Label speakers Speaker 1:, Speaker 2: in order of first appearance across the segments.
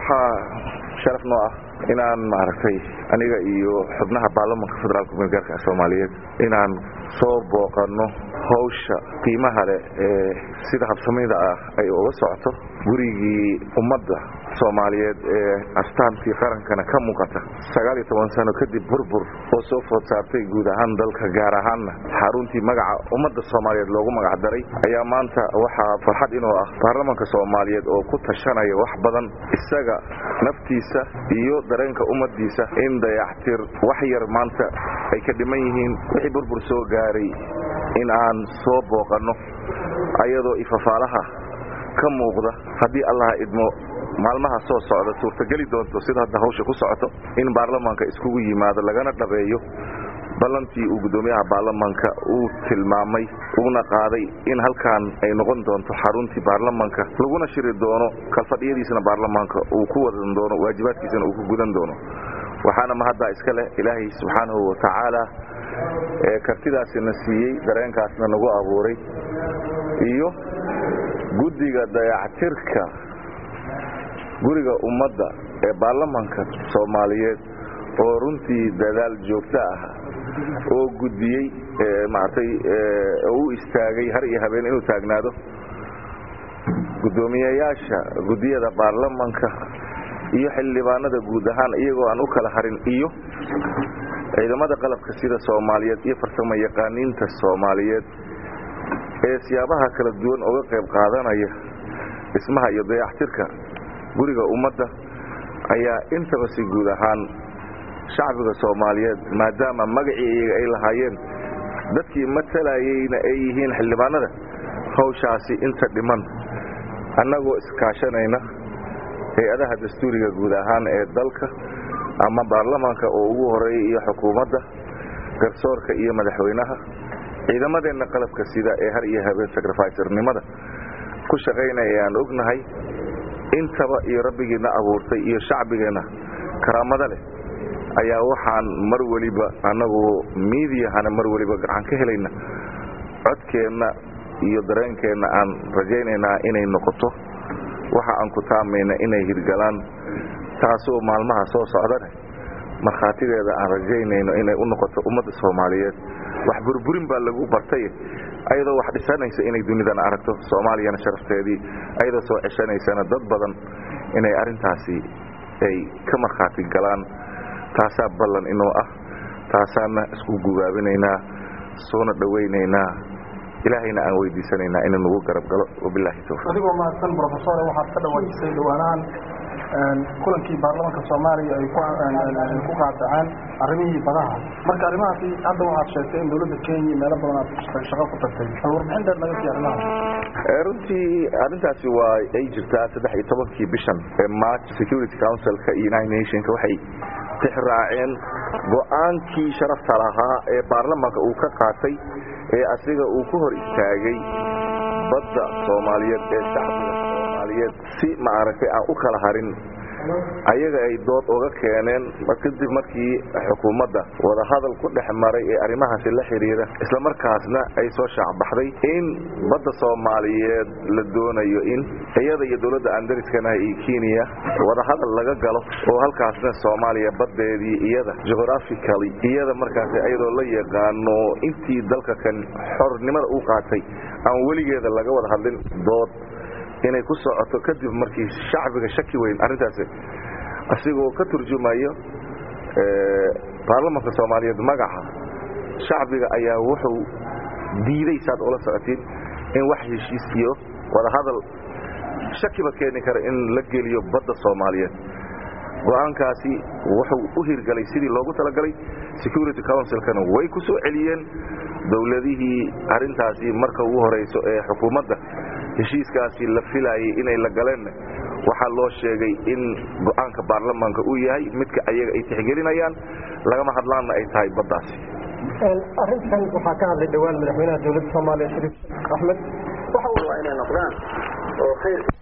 Speaker 1: waxaa sharaf noo ah inaan maaragtay aniga iyo xubnaha baarlamanka federaalka gumeelgaarka soomaaliyeed inaan soo booqanno hawsha qiimaha leh ee sida habsamida ah ay uga socoto gurigii ummadda soomaaliyeed ee astaantii qarankana ka muuqata sagaal iyo toban sano kadib burbur oo soo food saartay guud ahaan dalka gaar ahaanna xaruntii magaca ummadda soomaaliyeed loogu magac daray ayaa maanta waxaa farxad inoo ah baarlamanka soomaaliyeed oo ku tashanaya wax badan isaga naftiisa iyo dareenka ummaddiisa in dayactir wax yar maanta ay ka dhiman yihiin wixii burbur soo gaaray in aan soo booqanno ayadoo ifafaalaha ka muuqda haddii allaha idmo maalmaha soo socda suurtageli doonto sida hadda hawsha ku socoto in baarlamaanka iskugu yimaado lagana dhabeeyo ballantii uu guddoomiyaha baarlamanka uu tilmaamay uuna qaaday in halkan ay noqon doonto xaruntii baarlamanka laguna shiri doono kalfadhiyadiisana baarlamaanka uu ku wadan doono waajibaadkiisana uu ku gudan doono waxaana mahaddaa iska leh ilaahay subxaanahu watacaala ee kartidaasina siiyey dareenkaasna nagu abuuray iyo guddiga dayactirka guriga ummadda ee baarlamanka soomaaliyeed oo runtii dadaal joogto ah oo gudbiyey maaragtay oo u istaagay har iyo habeen inuu taagnaado guddoomiyayaasha guddiyada baarlamanka iyo xildhibaanada guud ahaan iyagoo aan u kala harin iyo ciidamada qalabka sida soomaaliyeed iyo farsamo yaqaaniinta soomaaliyeed ee siyaabaha kala duwan uga qayb qaadanaya dhismaha iyo dayactirka guriga ummadda ayaa intaba si guud ahaan shacbiga soomaaliyeed maadaama magacii iyaga ay lahaayeen dadkii matalayeyna ay yihiin xildhibaanada hawshaasi inta dhiman annagoo iskaashanayna hay-adaha dastuuriga guud ahaan ee dalka ama baarlamaanka oo ugu horeeya iyo xukuumadda garsoorka iyo madaxweynaha ciidamadeenna qalabka sida ee har iyo habeen sacrificernimada ku shaqaynaya aan ognahay intaba iyo rabbigiina abuurtay iyo shacbigeenna karaamada leh ayaa waxaan mar weliba annagu miidiyahana mar weliba gacan ka helayna codkeenna iyo dareenkeenna aan rajaynaynaa inay noqoto waxa aan ku taamayna inay hirgalaan taasoo maalmaha soo socdane markhaatideeda aan rajaynayno inay u noqoto ummadda soomaaliyeed wax burburin baa lagu bartay ayadoo wax dhisanaysa inay dunidana aragto soomaaliyana sharafteedii ayadoo soo ceshanaysana dad badan inay arrintaasi ay ka markhaati galaan taasaa ballan inoo ah taasaana isku gubaabinaynaa soona dhowaynaynaa ilaahayna aan weydiisanaynaa inuu nagu garab galo wabilaahi towfiiq
Speaker 2: adigoo mahadsan brofesor waxaad ka dhawaajisay dhawaanahan kulankii baarlamaanka soomaaliya ay ku qaadaceen arrimihii badaha marka arrimahaasi hadda waxaad sheegtay in dawladda kenya meelo badan aad shaqo ku tagtay bal warbixin dheer naga sii arrimahaas
Speaker 1: runtii arrintaasi waa ay jirtaa saddex iyo tobankii bishan ee march security councilka iyo united nationka waxay tixraaceen go-aankii sharafta lahaa ee baarlamaanka uu ka qaatay ee asiga uu ku hor istaagay badda soomaaliyeed ee shacbiga soomaaliyeed si maaragtay aan u kala harin ayaga ay dood uga keeneen kadib markii xukuumadda wadahadal ku dhex maray ee arrimahaasi la xidhiira islamarkaasna ay soo shaacbaxday in badda soomaaliyeed la doonayo in iyada iyo dowladda andariskana iyo kenya wadahadal laga galo oo halkaasna soomaaliya baddeedii iyada geographically iyada markaas iyadoo la yaqaano intii dalka kan xornimada u qaatay aan weligeeda laga wada hadlin dood inay ku socoto kadib markii shacbiga shaki weyn arrintaasi asigoo ka turjumayo baarlamanka soomaaliyeed magaca shacbiga ayaa wuxuu diiday saad ula socotiin in wax heshiis iyo wadahadal shakiba keeni kara in la geliyo badda soomaaliyeed go-aankaasi wuxuu u hirgalay sidii loogu talagalay security councilkana way ku soo celiyeen dowladihii arrintaasi marka ugu horayso ee xukuumadda heshiiskaasi la filaayay inay la galeen waxaa loo sheegay in go-aanka baarlamaanka uu yahay midka ayaga ay tixgelinayaan lagama hadlaanna ay tahay baddaasi
Speaker 2: arrintan waxaa ka hadlay dhowaan madaxweynaha dowladda soomaaliya shariif axmed waxa uu
Speaker 3: waa inay noqdaan oo khayr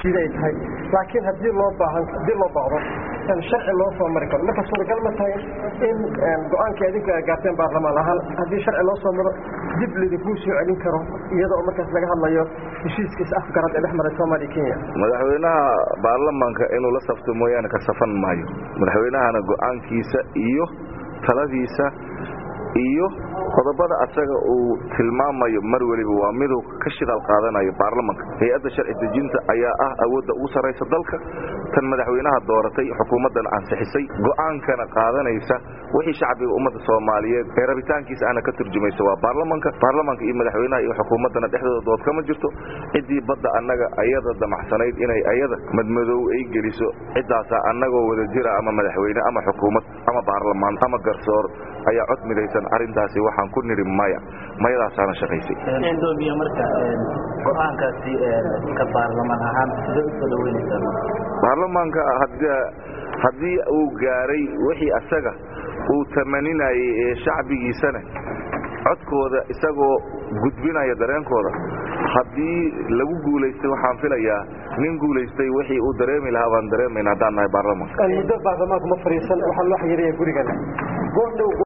Speaker 3: siday tahay laakiin haddii loo baahan haddii loo baahdo sharci loo soo mari karo marka suuragal ma tahay in go-aankii adinku ay gaarteen baarlamaan ahaan haddii sharci loo soo maro dib lidinkuu soo celin karo iyada oo markaas laga hadlayo heshiiska is-afgarad ee dhex maray soomaaliya kenya
Speaker 1: madaxweynaha baarlamaanka inuu la safto mooyaane ka safan maayo madaxweynahana go-aankiisa iyo taladiisa iyo qodobada asaga uu tilmaamayo mar weliba waa miduu ka shidaal qaadanayo baarlamanka hay-adda sharci dejinta ayaa ah awoodda ugu sarraysa dalka tan madaxweynaha dooratay xukuumaddan ansixisay go'aankana qaadanaysa wixii shacbiga ummadda soomaaliyeed ee rabitaankiisa ana ka turjumaysa waa baarlamanka baarlamanka iyo madaxweynaha iyo xukuumaddana dhexdooda dood kama jirto ciddii badda annaga ayada damacsanayd inay ayada madmadow ay geliso ciddaasaa annagoo wada jira ama madaxweyne ama xukuumad ama baarlamaan ama garsoor ayaa cod midaysan arrintaasi waxaan ku nidhi maya mayadaasaana shaqaysay
Speaker 4: indoomiya marka go-aankaasi ka baarlamaan ahaan sidee usoo dhaweynaysaa
Speaker 1: baarlamaanka haddii uu gaaray wixii asaga uu tamaninayay ee shacbigiisana codkooda isagoo gudbinaya dareenkooda haddii lagu guulaystay waxaan filayaa nin guulaystay wixii uu dareemi lahaa baan dareemayna haddaan nahay baarlamanka
Speaker 3: muddo baarlamaanku ma fariisan waxaa loo xayiraya gurigan